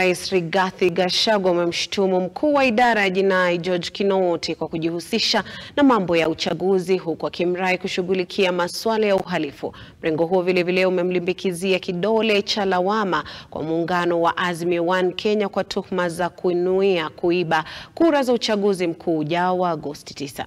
Rais Rigathi Gachagua amemshutumu mkuu wa idara ya jinai George Kinoti kwa kujihusisha na mambo ya uchaguzi huku akimrai kushughulikia masuala ya uhalifu. Mrengo huo vilevile umemlimbikizia kidole cha lawama kwa muungano wa Azimio One Kenya kwa tuhuma za kunuia kuiba kura za uchaguzi mkuu ujao wa Agosti 9.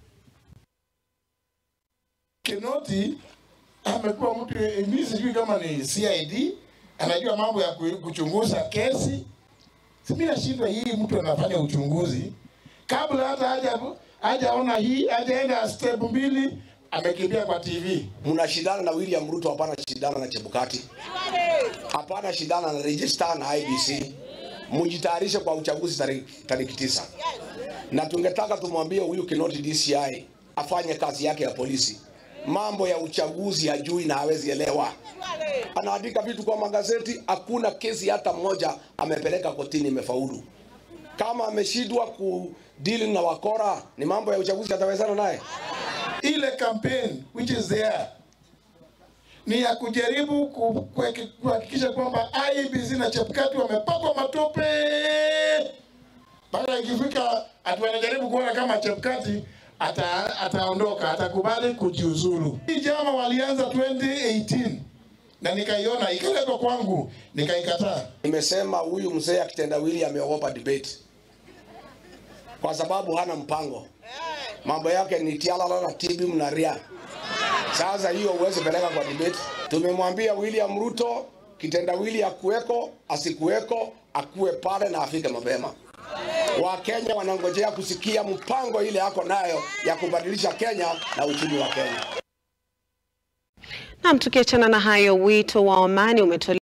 Kinoti amekuwa mtu mimi sijui kama ni CID anajua mambo ya kuchunguza kesi. Mimi nashindwa hii mtu anafanya uchunguzi kabla hata haja hajaona hii hajaenda step mbili amekimbia kwa TV. Mnashindana na William Ruto, hapana shindana na Chebukati, hapana shindana na register na IBC. Mujitayarishe kwa uchaguzi tariki tisa, na tungetaka tumwambie huyu Kinoti DCI afanye kazi yake ya polisi. Mambo ya uchaguzi hajui na hawezi elewa. Anaandika vitu kwa magazeti, hakuna kesi hata moja amepeleka kotini imefaulu. Kama ameshindwa kudili na wakora, ni mambo ya uchaguzi atawezana naye? Ile campaign which is there ni ya kujaribu kuhakikisha kwamba IEBC na Chebukati wamepakwa matope, mpaka ikifika ati wanajaribu kuona kama Chebukati ata, ataondoka atakubali kujiuzulu. Hii jama walianza 2018 na nikaiona ikaletwa kwangu nikaikataa. Nimesema huyu mzee akitendawili ameogopa debate kwa sababu hana mpango, mambo yake ni tialala na tibi mnaria. Sasa hiyo huwezi peleka kwa debate. Tumemwambia William Ruto kitendawili akuweko asikuweko, akuwe pale na afike mapema. Wakenya wanangojea kusikia mpango ile yako nayo ya kubadilisha Kenya na uchumi wa Kenya. Naam, tukiachana na hayo, wito wa amani umetolewa